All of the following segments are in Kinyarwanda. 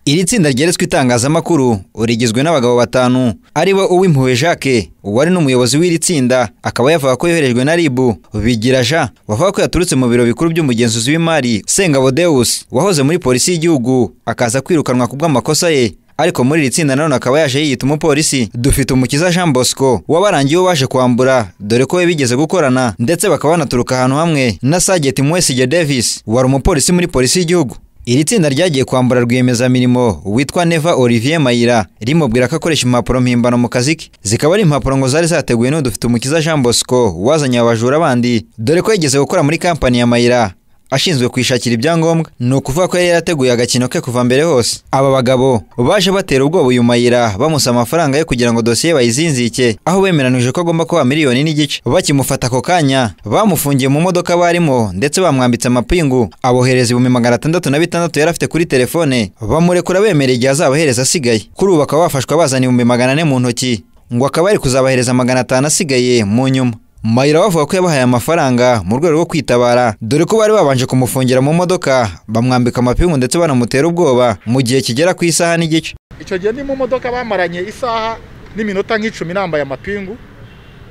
iri tsinda ryeretswe itangazamakuru rigizwe n'abagabo batanu aribo uw'impuhwe jacques uwari n'umuyobozi w'iri tsinda akaba yavuga ko yoherejwe na rib bigira jean wavuga ko yaturutse mu biro bikuru by'umugenzuzi w'imari sengabo deus wahoze muri polisi y'igihugu akaza kwirukanwa kubw'amakosa ye ariko muri iri tsinda nanone akaba yaje yiyita umupolisi dufite umukiza jean bosco wabarangiye baje kwambura dore ko we bigeze gukorana ndetse bakaba banaturuka ahantu hamwe na sageti mwesige davis wari umupolisi muri polisi y'igihugu iri tsinda ryagiye kwambura rwiyemezamirimo witwa neva olivier mayira rimubwira ko akoresha impapuro mpimbano mu kazi ke zikaba ari impapuro ngo zari zateguwe n'udufite umukiza jean bosco wazanye abajura bandi dore ko yigeze gukora muri kampani ya mayira ashinzwe kwishakira ibyangombwa ni ukuvuga ko yari yarateguye agakino ke kuva mbere hose aba bagabo baje batera ubwoba uyu mayira bamusaba amafaranga ye kugira ngo dosiye bayizinzike aho bemeranije ko agomba kuba miliyoni n'igice bakimufata ako kanya bamufungiye mu modoka barimo ndetse bamwambitse amapingu abohereza ibihumbi magana atandatu na bitandatu yari afite kuri telefone bamurekura bemerera igihe azabahereza asigaye kuri ubu bakaba bafashwa bazana ibihumbi magana ane mu ntoki ngo akaba ari kuzabahereza magana atanu asigaye mu nyuma mayira bavuga ko yabahaye amafaranga mu rwego rwo kwitabara dore ko bari babanje kumufungira mu modoka bamwambika amapingu ndetse banamutera ubwoba mu gihe kigera ku isaha n'igice icyo gihe ni mu modoka bamaranye isaha n'iminota nk'icumi nambaye amapingu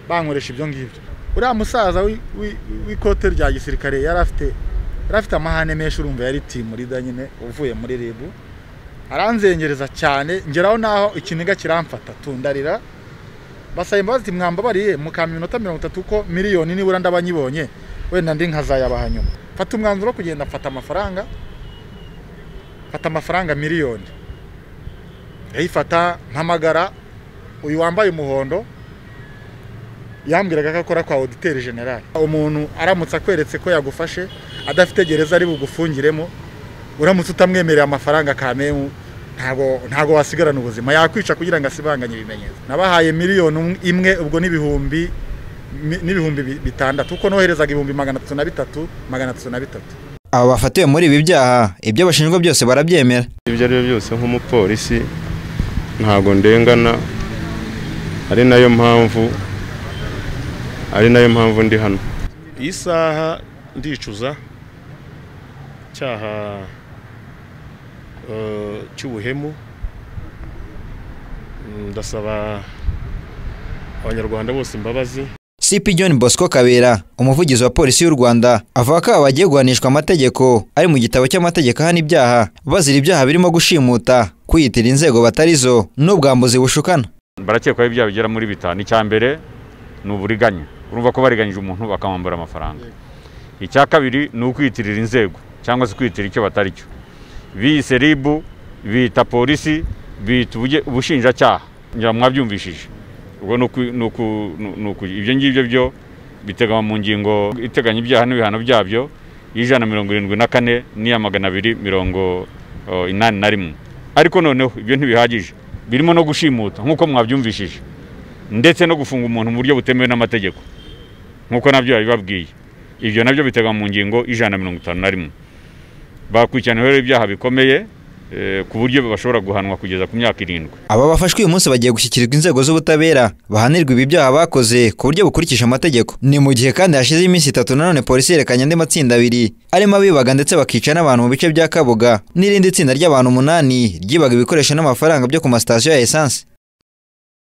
bankoresha ibyo ngibyo uriya musaza w'ikote rya gisirikare yari afite yari afite amahane menshi urumva yari timurida nyine uvuye muri ribu aranzengereza cyane ngeraho naho ikiniga kiramfata tundarira basaba imbabazi mwambabariye mukamba iminota mirongo itatu ko miliyoni nibura ndabanyibonye wenda ndi nkazayabaha nyuma fata umwanzuro wo kugenda mfata amafaranga fata amafaranga miliyoni ndayifata mpamagara uyu wambaye umuhondo yambwiraga ko akora kwa oditeri generale umuntu aramutse akweretse ko yagufashe adafite gereza ari bugufungiremo uramutse utamwemerera amafaranga kamemu ntabwo ntabwo wasigarana ubuzima yakwica kugira ngo asibanganye ibimenyetso nabahaye miliyoni imwe ubwo n'ibihumbi n'ibihumbi bitandatu kuko noherezaga ibihumbi magana atatu na bitatu magana atatu na bitatu aba bafatiwe muri ibi byaha ibyo bashinjwa byose barabyemera ibyo ari byo byose nk'umupolisi ntabwo ndengana ari nayo mpamvu ari nayo mpamvu ndi hano iyi saha ndicuza cyaha cy'ubuhemu ndasaba abanyarwanda bose imbabazi cp john bosco kabera umuvugizi wa polisi y'u rwanda avuga ko aba bagiye guhanishwa amategeko ari mu gitabo cy'amategeko ahana ibyaha bazira ibyaha birimo gushimuta kwiyitira inzego batarizo n'ubwambuzi bushukana barakekwaho ibyaha bigera muri bitanu icya mbere ni uburiganya urumva ko bariganyije umuntu bakamwambura amafaranga icya kabiri ni ukwiyitirira inzego cyangwa se kwiyitirira icyo batari cyo biyise ribu biyita polisi biyita ubushinjacyaha ngira mwabyumvishije ubwo ibyo ngibyo byo biteganywa mu ngingo iteganya ibyaha n'ibihano byabyo y'ijana mirongo irindwi na kane n'iya magana abiri mirongo inani na rimwe ariko noneho ibyo ntibihagije birimo no gushimuta nk'uko mwabyumvishije ndetse no gufunga umuntu mu buryo butemewe n'amategeko nk'uko nabyo yabibabwiye ibyo nabyo biteganywa mu ngingo y'ijana na mirongo itanu na rimwe bakurikiraniweho ibyaha bikomeye ku buryo bashobora guhanwa kugeza ku myaka irindwi aba bafashwe uyu munsi bagiye gushyikirizwa inzego z'ubutabera bahanirwa ibi byaha bakoze ku buryo bukurikije amategeko ni mu gihe kandi hashize iminsi itatu nanone polisi yerekanye andi matsinda abiri arimo abibaga ndetse bakica n'abantu mu bice bya kabuga n'irindi tsinda ry'abantu umunani ryibaga ibikoresho n'amafaranga byo ku masitasiyo ya esanse